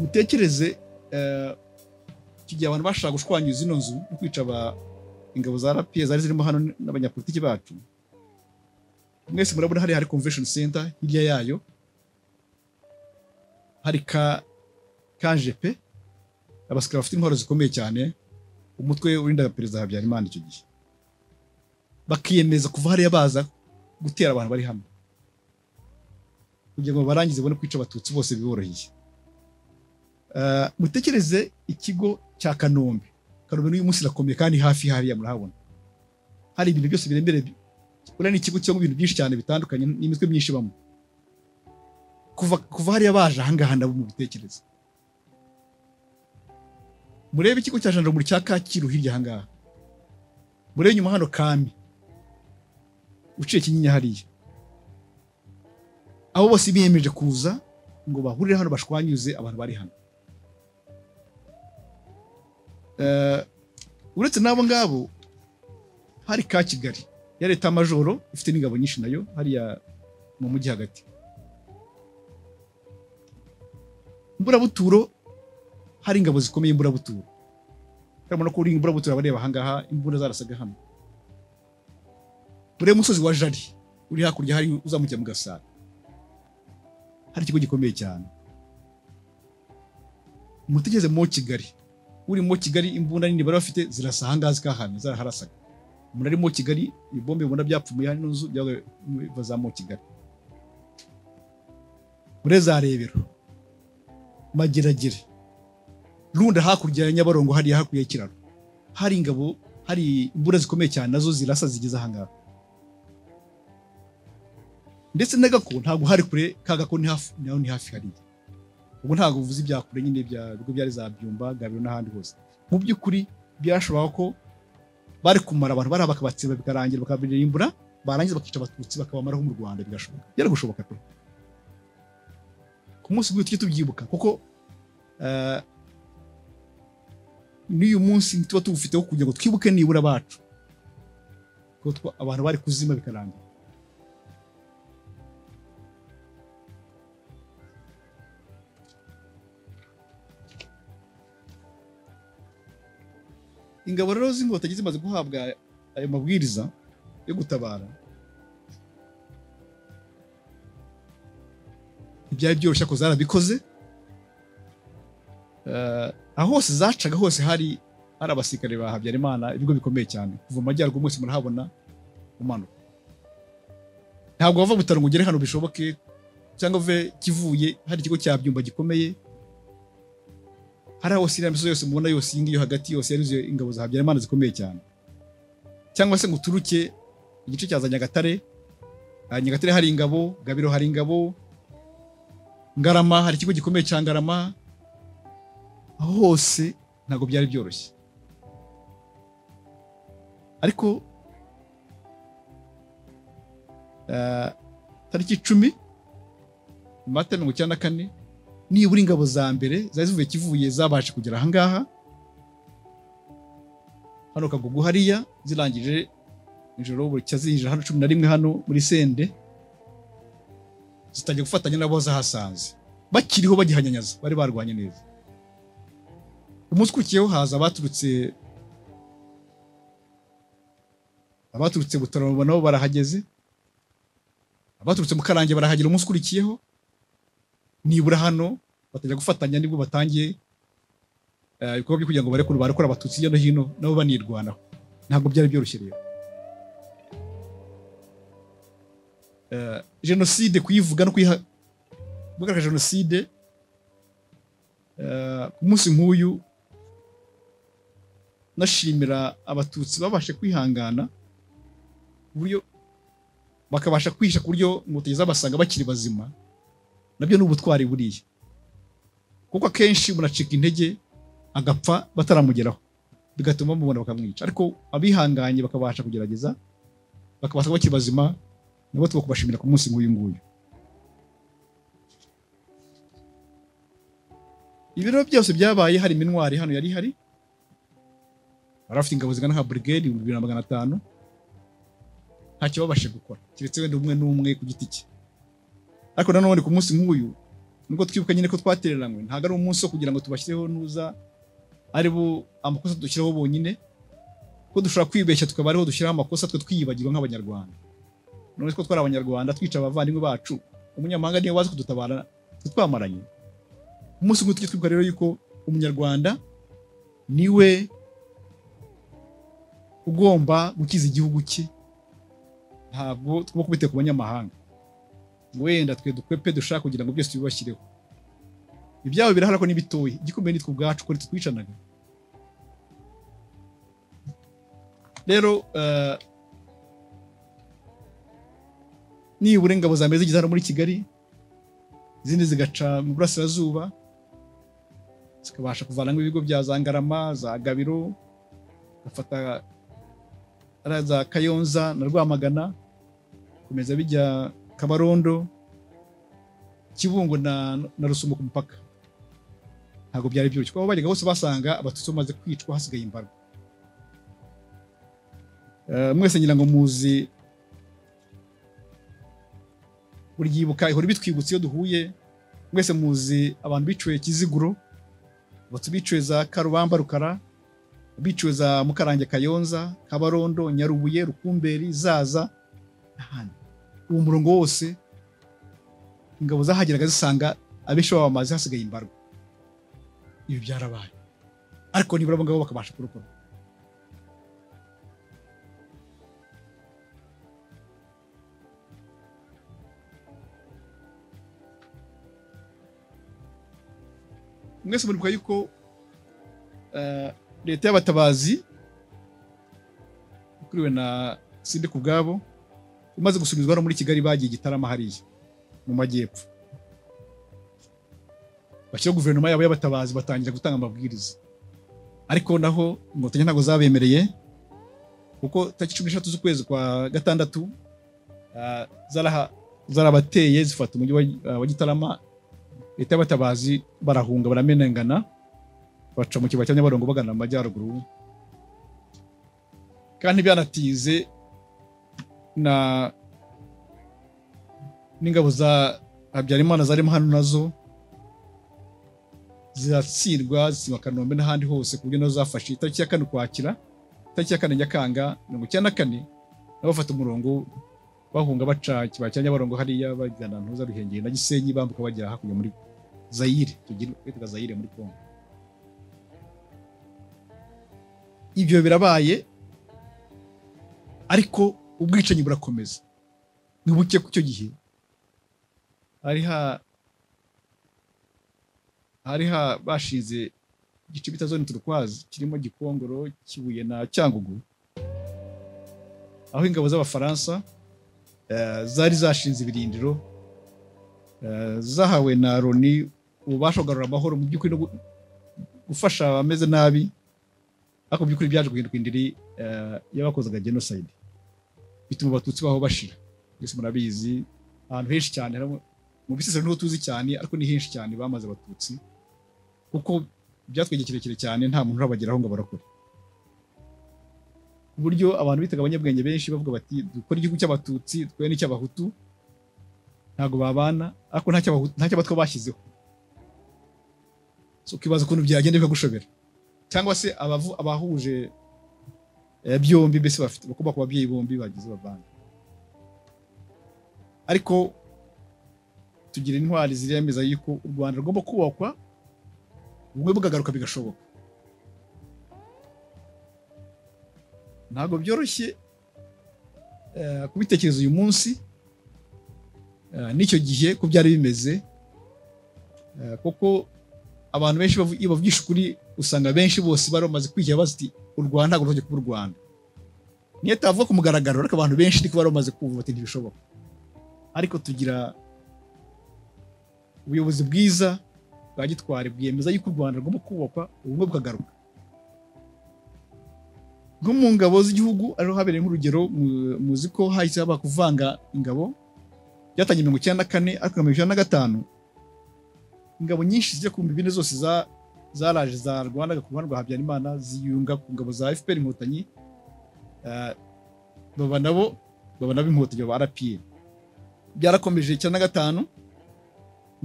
mutekereze igihe abantu bashaka gushwanyuza ino nzu no kwica ingabo za rapiye zari zirimo hano n'abanyapolitiki bacu mwese murabona hariya hari convention center hirya yayo hari ka kanjepe abasikari bafite intwaro zikomeye cyane umutwe urindaga perezida habyarimana icyo gihe bakiyemeza kuva hariya baza gutera abantu bari hano kugira ngo barangize babone kwica abatutsi bose biboroheye mutekereze ikigo cya kanombe kanombe n'uyu munsi irakomeye kandi hafi hariya murahabona hari ibintu byose biremereye buriya ni ikigo kirimo ibintu byinshi cyane bitandukanye n'imitwe myinshi ibamo kuva hariya baje ahangaha nabo mu bitekerezo murebe ikigo cya jandarumuri cya kacyiru hirya ahangaha murebe nyuma hano kami uciye kinyinya hariya abo bose biyemeje kuza ngo bahurire hano bashwanyuze abantu bari hano uretse n'abo ngabo hari ka kigali ya leta majoro ifite n'ingabo nyinshi nayo hariya mu mujyi hagati imburabuturo hari ingabo zikomeye imburabuturo urabona ko uri imburabuturo abareba ahangaha imbunda zarasaga hano ureba umusozi wa jari uri hakurya hari uzamukira mu gasara hari ikigo gikomeye cyane mutegereze mo kigali uri mo kigali imbunda nini bari bafite zirasa ahangaha zikahamye zaraharasaga umuntu ari mo kigali ibombe ubona byapfumuye hano nzu biva za mo kigali muri za rebero mageragere runda hakurya ya nyabarongo hariya hakurya y'ikiraro hari ingabo hari imbunda zikomeye cyane nazo zirasa zigeze ahangaha ndetse n'agako ntabwo hari kure ka gako ni hafi naho ni hafi hariya ubwo ntabwo uvuze ibya kure nyine bya bigo byari za byumba gabiro n'ahandi hose mu by'ukuri byashoboraga ko bari kumara abantu bari bakabatsiba bikarangira bakabirimbura barangiza bakica abatutsi bakabamaraho mu Rwanda bigashoboka byari gushoboka pe ku munsi tujye tubyibuka kuko n'uyu munsi tuba tuwufiteho kugira ngo twibuke nibura bacu abantu bari kuzima bikarangira ingabo rero z'inkotanyi zimaze guhabwa ayo mabwiriza yo gutabara ntibyari byoroshye ko zarabikoze aho hose zacaga hose hari hari abasirikare ba habyarimana ibigo bikomeye cyane kuva mu majyaruguru mwese murahabona umanuka ntabwo wava butaro ngo ugere hano bishoboke cyangwa uve kivuye hari ikigo cya byumba gikomeye hari aho iriya misozi yose mubona yose iyi ngiyo hagati yose yarize ingabo za habyarimana zikomeye cyane cyangwa se ngo uturuke igice cya za nyagatare nyagatare hari ingabo gabiro hari ingabo ngarama hari ikigo gikomeye cya ngarama aho hose ntabwo byari byoroshye ariko tariki icumi amata mirongo icyenda na kane nibura ingabo za mbere zari zivuye kivuye zabasha kugera ahangaha hano kagugu hariya zirangije ijoro buri zinjira hano cumi na rimwe hano muri sende zitangiye gufatanya n'abo zahasanze bakiriho bagihanyanyaza bari barwanye neza umunsi ukurikiyeho haza abaturutse abaturutse butarama nabo barahageze abaturutse mu karange barahagera umunsi ukurikiyeho nibura hano batajya gufatanya nibwo batangiye ibikorwa byo kugira ngo barekure barekure abatutsi hirya no hino nabo banirwanaho ntabwo byari byoroshye rero jenoside kuyivuga no kuyihagarika jenoside ku munsi nk'uyu nashimira abatutsi babashe kwihangana uburyo bakabasha kwihisha ku buryo inkotanyi zabasanga bakiri bazima nabyo ni ubutwari buriya kuko akenshi umuntu acika intege agapfa bataramugeraho bigatuma bamubona bakamwica ariko abihanganye bakabasha kugerageza bakabasha bakiri bazima nabo tuba kubashimira ku munsi nk'uyu nguyu ibiro byose byabaye hari minwari hano yari hari bari bafite ingabo zingana nka burigade ibihumbi bibiri na magana atanu ntacyo babashe gukora keretse wenda umwe n'umwe ku giti cye ariko nanone ku munsi nk'uyu nubwo twibuka nyine ko twatereranywe ntabwo ari umunsi wo kugira ngo tubashyireho ntuza ari bo amakosa dushyiraho bonyine ko dushobora kwibeshya tukaba ariho dushyiraho amakosa twe twiyibagirwa nk'abanyarwanda none ko twari abanyarwanda twica abavandimwe bacu umunyamahanga niwe wazi kudutabara twe twamaranye umunsi umwe tujye twibuka rero yuko umunyarwanda niwe ugomba gukiza igihugu cye ntabwo tugomba kubiteka ku banyamahanga wenda twe dukwepe dushaka kugira ngo byose tubibashyireho ibyabo birahari ko n'ibitoya igikomeye nitwe ubwacu ko twicanaga rero eh, nibura ingabo za mbere zigeze hano muri kigali izindi zigaca mu burasirazuba zikabasha kuvanamo ibigo bya za ngarama za gabiro gafata ariya za kayonza na rwamagana komeza bijya kabarondo kibungo na, na rusumo ku mupaka ntabwo byari byoroshye kuko aho bajyaga hose basanga abatutsi bamaze kwicwa hasigaye imbarwa Eh, mwese ngira ngo muzi buri gihe ibuka ihora ibitwibutsa iyo duhuye mwese muzi abantu biciwe kiziguro abatutsi biciwe za karubamba rukara biciwe za mukarange kayonza kabarondo nyarubuye rukumberi zaza n'ahandi uwo murongo wose ingabo zahageraga zisanga abenshi baba bamaze hasigaye imbarwa ibi byarabaye ariko nibura abo ngabo bakabasha kurukora mwese muribuka yuko eh, leta y'abatabazi ikuriwe na sinde ku bwabo imaze gusubizwa hano muri kigali bagiye gitarama hariya mu majyepfo bashyiraho guverinoma yabo y'abatabazi batangira gutanga amabwiriza ariko naho inkotanyi ntabwo zabemereye kuko tariki cumi n'eshatu z'ukwezi kwa gatandatu eh, zaraha- zarabateye zifata umujyi wa- wa gitarama leta y'abatabazi barahunga baramenengana baca mu kibaya cya nyabarongo bagana mu majyaruguru kandi byanatize na n'ingabo za habyarimana zarimo hano nazo ziratsindwa zitsindwa kanombe n'ahandi hose ku buryo nazo zafashe itariki ya kane ukwakira itariki ya kane nyakanga mirongo icyenda na kane nabo bafata umurongo bahunga baca ikibaya cya Nyabarongo hariya bagana ntuza Ruhengeri na Gisenyi bambuka bagera hakurya muri Zaire tugira bitaga Zaire muri Kongo ibyo birabaye ariko ubwicanyi burakomeza ni buke ku cyo gihe hari ha hari ha bashinze igice bita zone turukwazi kirimo Gikongoro Kibuye na Cyangugu aho ingabo z'Abafaransa eh, zari zashinze ibirindiro eh, zahawe na Loni ububasha kugarura amahoro mu by'ukuri no gu- gufasha abameze nabi ariko mu by'ukuri byaje guhinduka indiri eh, y'abakozaga genocide bituma abatutsi baho bashira mwese murabizi ahantu henshi cyane harimo- mu bisesero niho tuzi cyane ariko ni henshi cyane bamaze abatutsi kuko byatwegeye kirekire cyane nta muntu urabageraho ngo abarokore ku buryo abantu bitaga abanyabwenge benshi bavuga bati dukora igihugu cy'abatutsi twe n'icy'abahutu ntabwo babana ariko nta cy'abahutu nta cy'abatwa bashyizeho so ukibaza ukuntu byagenda bikagushobera cyangwa se abavu, abahuje eh, byombi mbese bafite bakomoka ku babyeyi bombi bagize bavange ariko tugira intwari ziremeza yuko u rwanda rugomba kubakwa ubumwe bukagaruka bigashoboka ntabwo byoroshye eh, kubitekereza uyu munsi eh, n'icyo gihe ko byari bimeze eh, kuko abantu benshi bavu- iyo bavugisha ukuri usanga benshi bose bari bamaze kwigira bazi ati u rwanda ntabwo ruhajya kuba u rwanda niyo tavuga ku mugaragaro ariko abantu benshi niko bari bamaze kumva bati ntibishoboka ariko tugira ubuyobozi bwiza bwa gitwari bwemeza yuko u rwanda rugomba kubakwa ubumwe bukagaruka nko mu ngabo z'igihugu ariho habereye nk'urugero mu- muzi ko hahise haba kuvanga ingabo byatangiye mirongo icyenda na kane ariko mirongo icyenda na gatanu ingabo nyinshi zijya ku bine zose za- zaraje za rwanda ku ruhande rwa habyarimana ziyunga ku ngabo za fpr inkotanyi eh, baba nabo baba nabo inkotanyi baba rpa byarakomeje icyenda na gatanu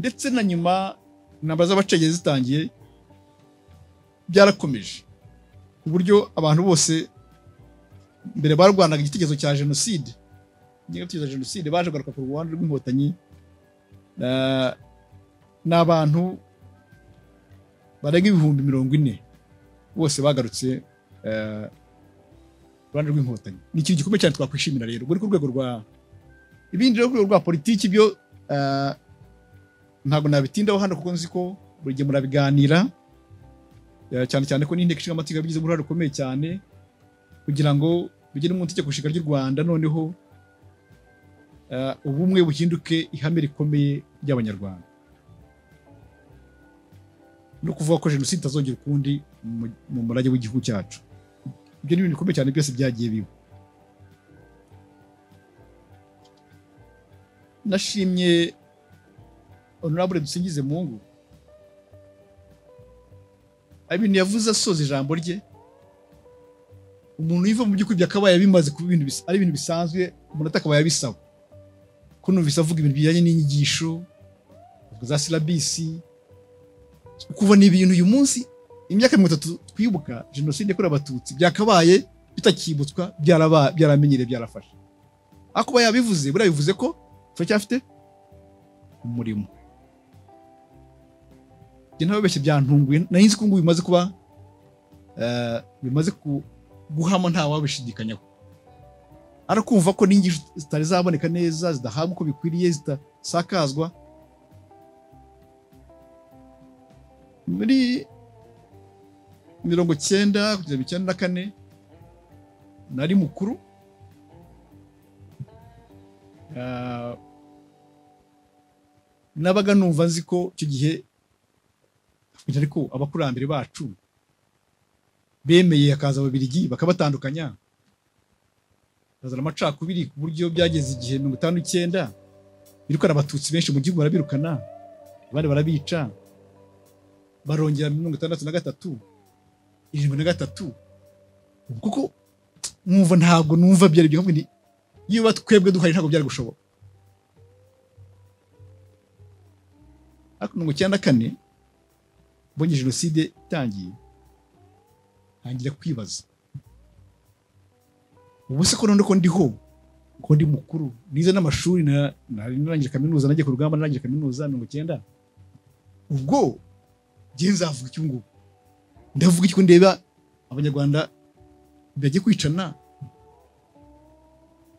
ndetse na nyuma intambara z'abacengezi zitangiye byarakomeje ku buryo abantu bose mbere barwanaga igitekerezo cya jenoside ingengabitekerezo ya jenoside baje kugaruka ku ruhande rw'inkotanyi na- ni abantu barenga ibihumbi mirongo ine bose bagarutse eh, uruhande rw'inkotanyi ni ikintu gikomeye cyane twakwishimira rero ubwo ni ku rwego rwa ibindi rero ku rwego rwa politiki byo eh, ntabwo nabitindaho hano kuko nzi ko buri gihe murabiganira eh, cyane cyane ko n'inteko ishinga amategeko yabigizemo uruhare rukomeye cyane kugira ngo bigire mu itegeko nshinga ry'u Rwanda noneho eh, ubumwe buhinduke ihame rikomeye ry'abanyarwanda no kuvuga ko jenoside itazongera ukundi mu- mu murage w'igihugu cyacu ibyo ni ibintu bikomeye cyane byose byagiye biba nashimye honorable dusingize mungu ibintu yavuze asoza ijambo rye umuntu yiva mu by'ukuri byakabaye bimaze kuba ibintu bis- ari ibintu bisanzwe umuntu atakabaye abisaba kunumvise avuga ibintu bijyanye n'inyigisho avuga za silabisi kuva ni ibintu uyu munsi imyaka mirongo itatu twibuka jenoside yakorewe abatutsi byakabaye bitakibutswa byaraba- byaramenyereye byarafashe ariko kuba yabivuze buriya bivuze ko turacyafite umurimo njye ntababeshye byantunguye nari nzi ko ngubu bimaze kuba eh, bimaze ku- guhama ntawabishidikanyaho arakumva ko n'inyigisho zitari zaboneka neza zidahabwa uko bikwiriye zitasakazwa muri mirongo cyenda kugeza mirongo icyenda na kane nari mukuru Ah, nabaga numva nzi ko icyo gihe ariko abakurambere bacu bemeye hakaza ababiligi bakabatandukanya hazana amacakubiri ku buryo byageze igihe mirongo itanu icyenda birukana abatutsi benshi mu gihugu barabirukana abandi barabica barongera mirongo itandatu na gatatu irindwi na gatatu Ubu kuko mwumva ntabwo numva byari byo ahubwo ni niba twebwe duhari ntabwo byari gushoboka ariko mirongo icyenda kane mbonye jenoside itangiye ntangira kwibaza ubu se ko none ko ndiho ko ndi mukuru nize n'amashuri na- nari narangiye kaminuza nagiye ku rugamba narangiye kaminuza mirongo icyenda ubwo ngiye nzavuga iki ubu ngubu ndavuga iki ko ndeba abanyarwanda bagiye kwicana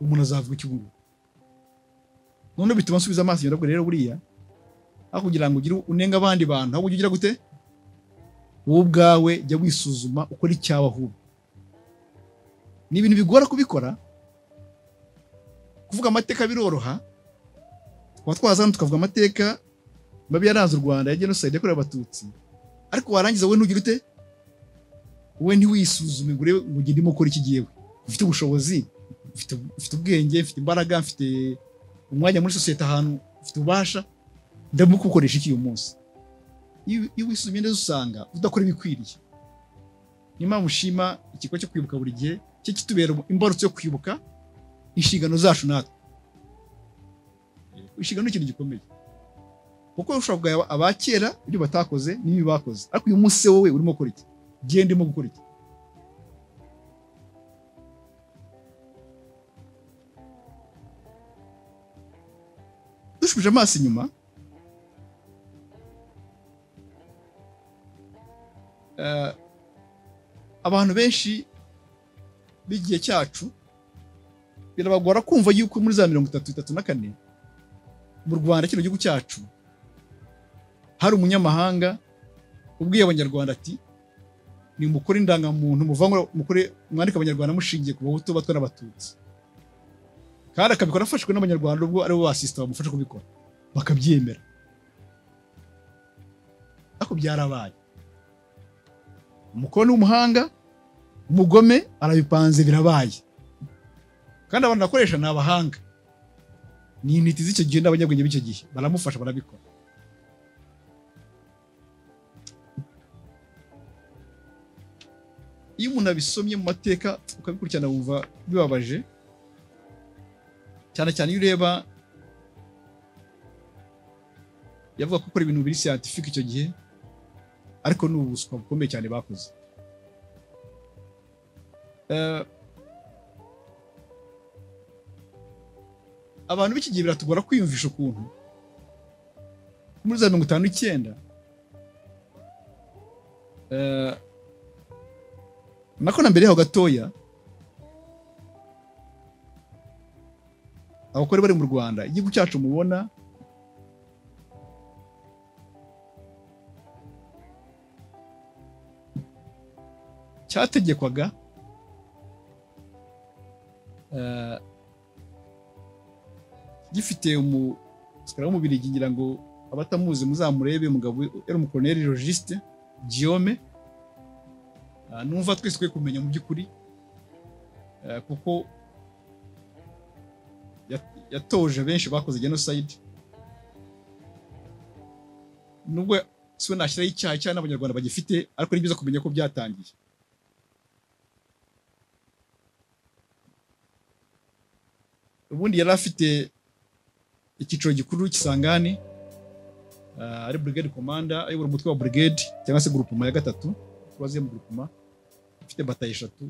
umuntu azavuga iki ubu ngubu noneho bituma nsubiza amaso inyuma ndavuga rero buriya aho kugira ngo ugire unenga abandi bantu ahubwo ujya ugira gute wowe ubwawe jya wisuzuma ukora icyawe ahubwo ni ibintu bigora kubikora kuvuga amateka biroroha twaba twaza hano tukavuga amateka mabi yaranze u Rwanda ya jenoside yakorewe abatutsi ariko warangiza wowe ntugire ute wowe ntiwisuzume ngo urebe ngo ugende urimo ukora iki gihe ufite ubushobozi mfite, mfite ubwenge mfite imbaraga mfite umwanya muri sosiyete ahantu mfite ububasha ndabona uko ukoresha iki uyu munsi iyo iyo wisuzumye neza usanga udakora ibikwiriye niyo mpamvu ushima ikigo cyo kwibuka buri gihe cyo kitubera imbarutso yo kwibuka inshingano zacu natwe inshingano ni ikintu gikomeye kuko ushobora kugaya abakera ibyo batakoze n'ibi bakoze ariko uyu munsi wowe urimo gukora iki genda urimo gukora iki dushubije amaso inyuma eh, abantu benshi b'igihe cyacu birabagora kumva yuko muri za mirongo itatu itatu na kane mu rwanda kino gihugu cyacu hari umunyamahanga ubwiye abanyarwanda ati ni mukore indangamuntu muvangura mukore mwandike abanyarwanda mushingiye ku bahutu batwa n'abatutsi kandi akabikora afashwe n'abanyarwanda ubwo aribo basisita bamufasha kubikora bakabyemera ariko byarabaye umukono w'umuhanga umugome arabipanze birabaye kandi abantu akoresha ni abahanga ni intiti z'icyo gihe n'abanyabwenge b'icyo gihe baramufasha barabikora iyo umuntu abisomye mu mateka ukabikurikirana wumva bibabaje cyane cyane iyo ureba yavuga ko gukora ibintu biri scientific icyo gihe ariko ni ubuswa bukomeye cyane bakoze Eh, abantu b'iki gihe biratugora kwiyumvisha ukuntu muri za mirongo itanu icyenda eh, nako na mbere yaho gatoya abagore bari mu rwanda igihugu cyacu mubona cyategekwaga eh, gifite umusikara w'umubirigi ngira ngo abatamuzi muzamurebe umugabo yari umukoloneli logiste Guillaume Ah, numva twese twe kumenya mu by'ukuri eh, kuko ya- yatoje benshi bakoze genocide nubwo siwe nashyiraho icyaha cyane abanyarwanda bagifite ariko ni byiza kumenya ko byatangiye ubundi yari afite icyiciro gikuru cy'isangane ah, ari brigade commander ayobora umutwe wa brigade cyangwa se groupement ya gatatu tubaze mu groupement ifite bataye eshatu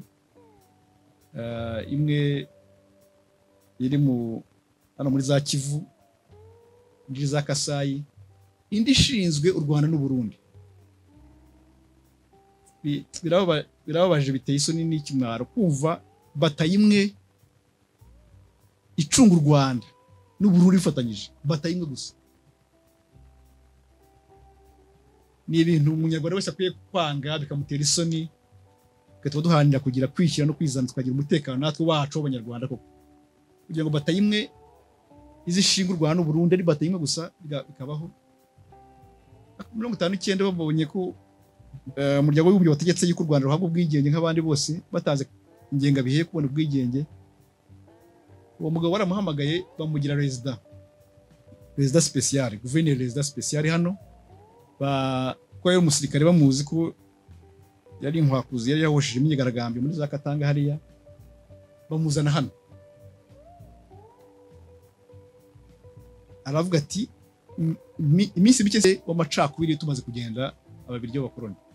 Ah, imwe iri mu hano muri za kivu indi za kasayi indi ishinzwe u rwanda n'uburundi Bi- birababa- birababaje biteye isoni n'ikimwaro kumva bataye imwe icunga u rwanda n'uburundi bifatanyije bataye imwe gusa ni ibintu umunyarwanda wese akwiye kwanga bikamutera isoni bigatuma duharanira kugira kwishyira no kwizana tukagira umutekano natwe wacu w'abanyarwanda koko kugira ngo bataye imwe izishinga u Rwanda n'u Burundi ari bataye imwe gusa biga- bikabaho mirongo itanu icyenda babonye ko eh, umuryango w'ibihugu wategetse yuko u Rwanda ruhabwa ubwigenge nk'abandi bose batanze ingengabihe yo kubona ubwigenge uwo mugabo baramuhamagaye bamugira rezida rezida sipesiyare guverineri rezida sipesiyare hano ba- kuko yari umusirikare bamuzi ko yari inkwakuzi yari yahosheje imyigaragambyo muri za Katanga hariya bamuzana hano aravuga ati "M- mi- iminsi mike se w'amacakubiri tumaze kugenda ababiryo b'abakoloni